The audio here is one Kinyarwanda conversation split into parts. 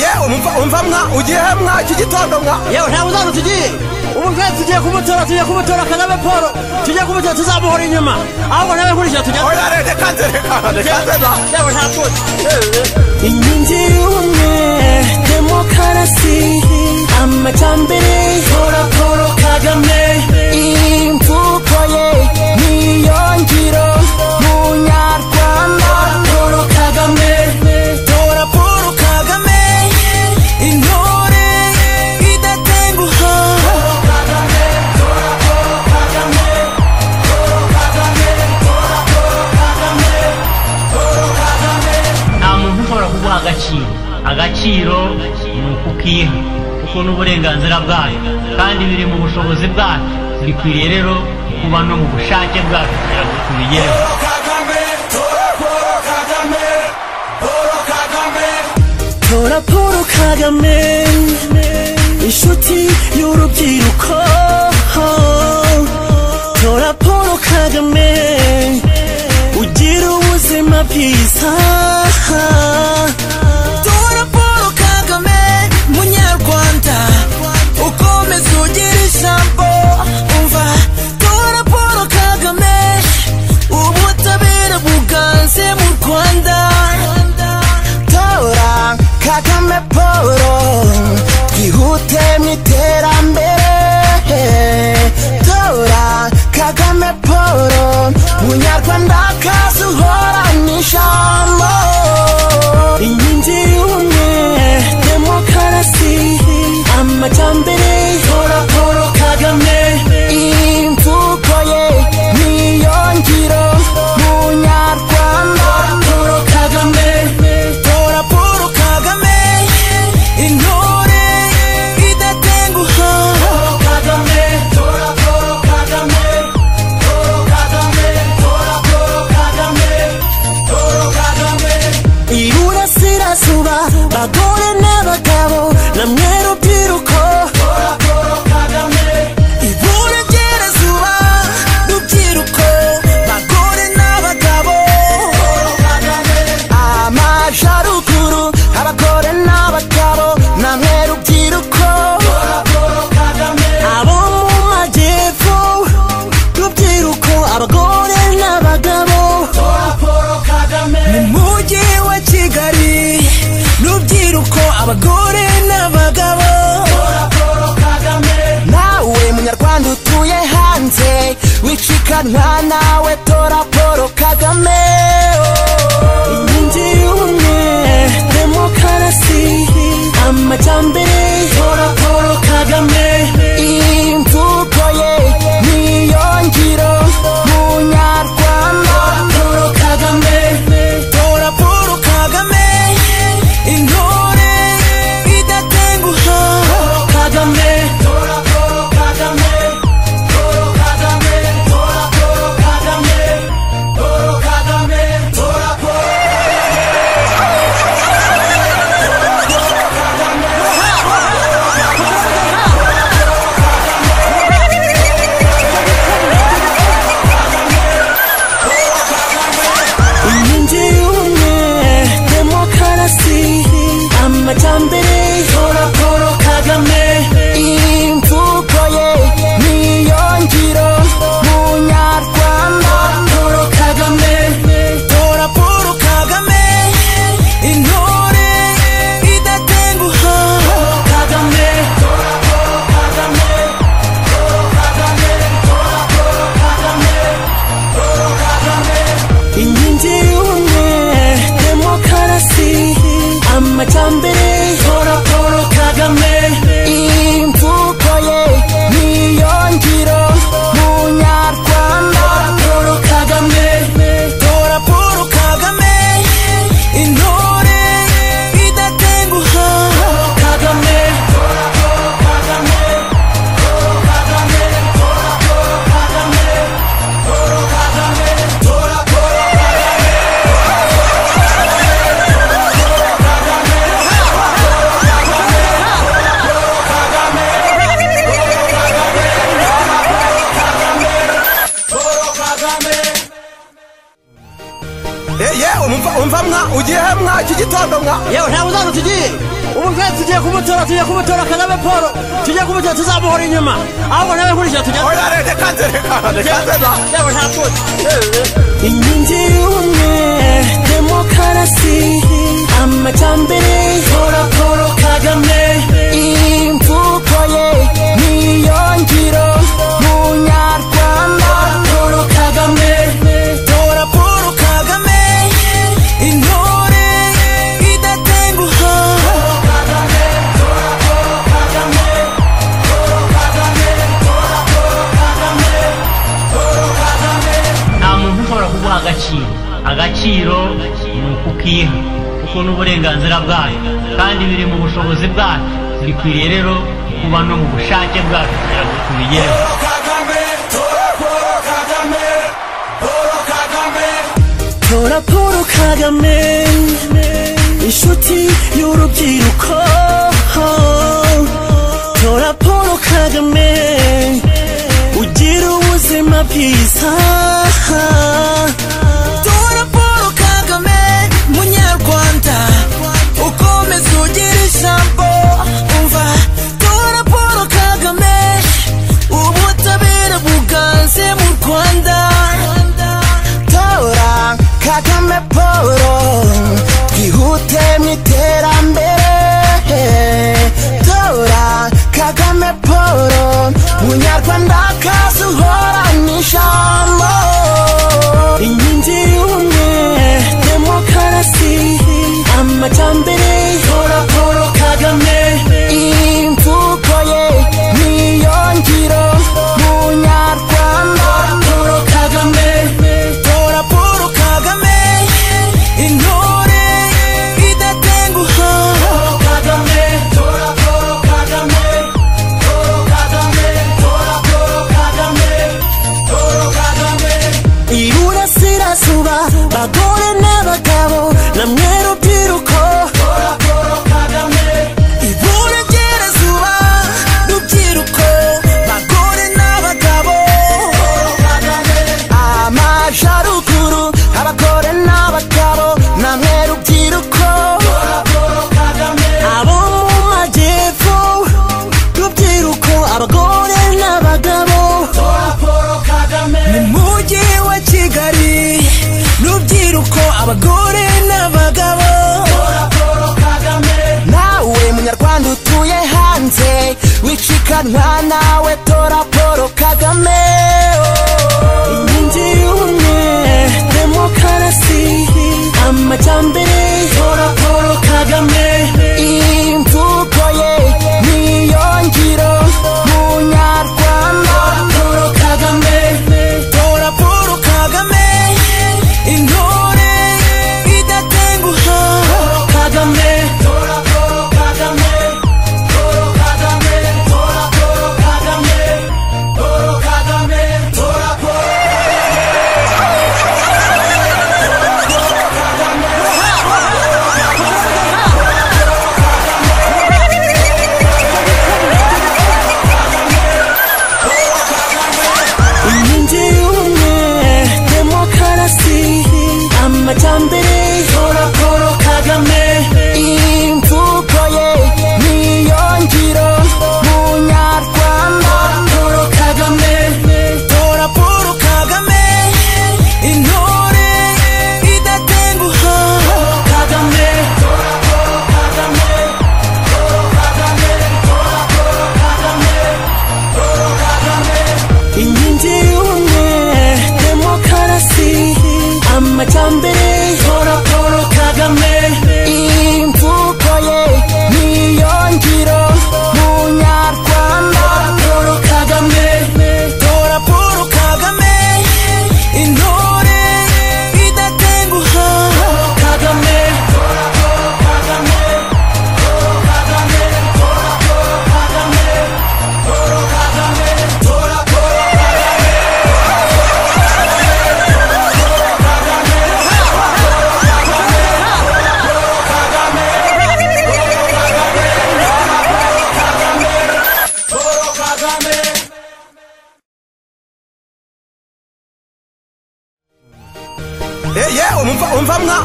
yewe umva mwa ugiye he mwa iki gitondo mwa yewe nta buzana tugiye ubu twese tugiye kumutora tugiye kumutora kagame paul tugiye kumutora tuzamuhora inyuma ahubwo nawe nkurikira tujya oya re reka nze reka reka nze na yewe nta tuzi inkingi y'ubumwe demokarasi amajyambere hora poro kagame imvugo ye niyo ngiro munyarwanda poro kagame tora poro kagame intore idatenguha poro kagame tora poro kagame poro kagame tora poro kagame poro kagame nta muntu ushobora kuguha agaciro agaciro ni ukukiha kuko ni uburenganzira bwayo kandi biri mu bushobozi bwacu bikwiriye rero kuba no mu bushake bwacu kugira ngo tubigereho tora paul kagame inshuti y'urubyiruko tora paul kagame ugira ubuzima bwiza tora paul kagame munyarwanda ukomeza ugira ijambo umva tora paul kagame ubutabera buganze mu rwanda tora kagame paul twihute mu iterambere tora kagame paul munyarwanda kazuhora n'ijambo inkingi y'ubumwe demokarasi amajyambere tora paul kagame imvugo ye niyo ngiro munyarwanda paul kagame tora paul kagame intore idatenguha paul kagame tora paul kagame paul kagame tora paul kagame paul kagame iburasirazuba bagore n'abagabo namwe rubyiruko tora paul kagame iburengerazuba rubyiruko bagore n'abagabo amajaruguru abagore n'abagabo namwe rubyiruko abo mu majyepfo rubyiruko abagore n'abagabo mu mujyi wa kigali rubyiruko abagore n'abagabo nawe munyarwanda utuye hanze wicikanwa nawe tora paul kagame inkingi y'ubumwe demokarasi amajyambere tora paul kagame imvugo ye niyo ngiro munyarwanda paul kagame tora paul kagame intore idatenguha paul kagame tora paul kagame paul kagame tora paul kagame paul kagame tora paul inkingi y'ubumwe demokarasi amajyambere tora paul kagame imvugo ye niyo ngiro munyarwanda paul kagame tora paul kagame intore idatenguha paul kagame tora paul kagame paul kagame tora paul kagame inkingi y'ubumwe demokarasi amajyambere tora paul kagame imvugo ye niyo ngiro munyarwanda paul kagame tora paul kagame intore idatenguha paul kagame tora paul kagame paul kagame tora paul kagame paul kagame tora paul yewe umva mwa ugiye he mwa iki gitondo mwa yewe nta buzana tugiye ubwo tugiye kumutora tugiye kumutora kagame paul tugiye kumutora tuzamuhora inyuma ahubwo nawe nkurikira tujya oya reka nze reka reka nze la yewe nta tundi inkingi y'ubumwe demokarasi amajyambere tora paul kagame imvugo ye niyo ngiro munyarwanda paul kagame tora paul kagame intore idatenguha nta muntu ushobora kuguha agaciro agaciro ni ukukiha kuko ni uburenganzira bwayo kandi biri mu bushobozi bwacu bikwiriye rero kuba no mu bushake bwacu kugira ngo tubigereho tora paul kagame inshuti y'urubyiruko tora paul kagame ugira ubuzima bwiza tora paul kagame munyarwanda ukomeza ugira ijambo umva tora paul kagame ubutabera buganze mu rwanda tora kagame paul twihute mu iterambere tora kagame paul munyarwanda kazuhorana ijambo inkingi y'ubumwe demokarasi amajyambere tora paul kagame imvugo ye niyo ngiro munyarwanda paul kagame tora paul kagame intore idatenguha kagame tora paul kagame tora kagame tora paul kagame iburasirazuba bagore n'abagabo namwe rubyiruko iburengerazuba rubyiruko bagore n'abagabo amajaruguru abagore n'abagabo namwe rubyiruko abo mu majyepfo rubyiruko abagore n'abagabo mujyi wa kigali rubyiruko abagore n'abagabo nawe munyarwanda utuye hanze wicikanwa nawe tora paul kagame inkingi y'ubumwe demokarasi amajyambere tora paul kagame imvugo ye niyo ngiro munyarwanda paul kagame tora paul kagame intore idatenguha kagame tora paul kagame tora kagame tora paul kagame tora kagame tora paul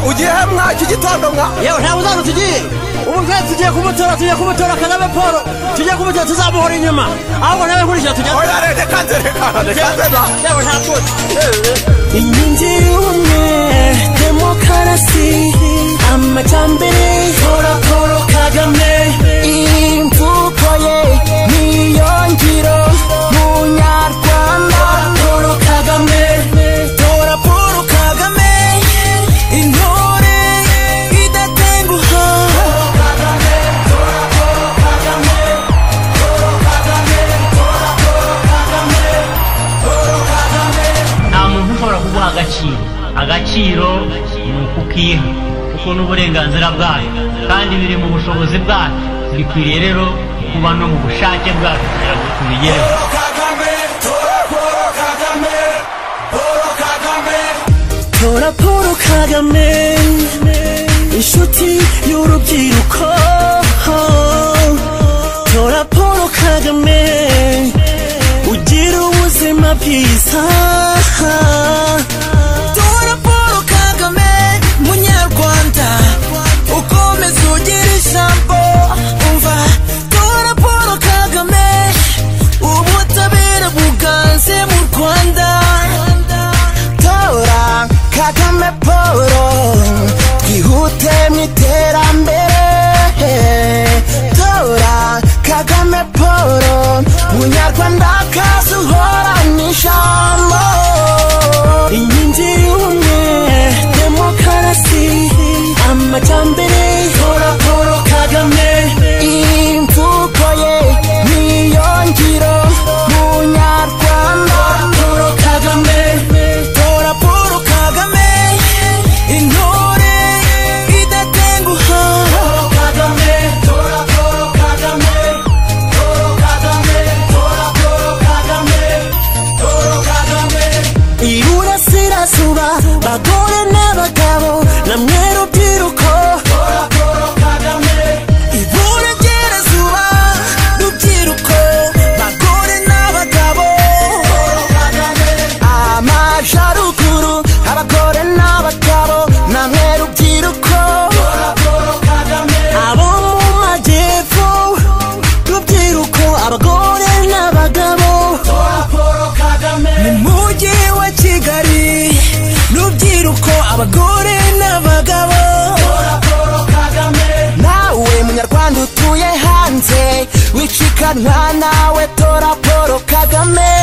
tugiye mwaki gitondo mwa yewe nta uzana tugiye ubu twese tugiye kumutora tugiye kumutora kagame paul tugiye kumutora tuzamuhora inyuma ahubwo nawe nkurikira tujya oya reka nze reka reka nze da yewe nta tuzi inkingi y'ubumwe demokarasi amajyambere tora paul kagame imvugo ye niyo ngiro munyarwanda paul kagame tora paul kagame intore idatenguha nta muntu ushobora kuguha agaciro agaciro ni ukukiha kuko ni uburenganzira bwayo kandi biri mu bushobozi bwacu bikwiriye rero kuba no mu bushake bwacu kugira ngo tubigereho tora paul kagame inshuti y'urubyiruko tora paul kagame ugira ubuzima bwiza tora paul kagame munyarwanda ukomeza ugira ijambo umva tora paul kagame ubutabera buganze mu rwanda tora kagame paul twihute mu iterambere tora kagame paul munyarwanda kazuhora mu ijambo inkingi y'ubumwe demokarasi amajyambere tora paul kagame imvugo ye niyo ngiro munyarwanda paul kagame tora paul kagame intore idatenguha paul kagame tora paul kagame paul kagame tora paul kagame paul kagame iburasirazuba bagore n'abagabo namwe rubyiruko iburasirazuba rubyiruko bagore n'abagabo amajaruguru abagore n'abagabo namwe rubyiruko abo mu majyepfo rubyiruko abagore n'abagabo mujyi wa kigali rubyiruko abagore n'abagabo nawe munyarwanda utuye hanze wicikanwa nawe tora paul kagame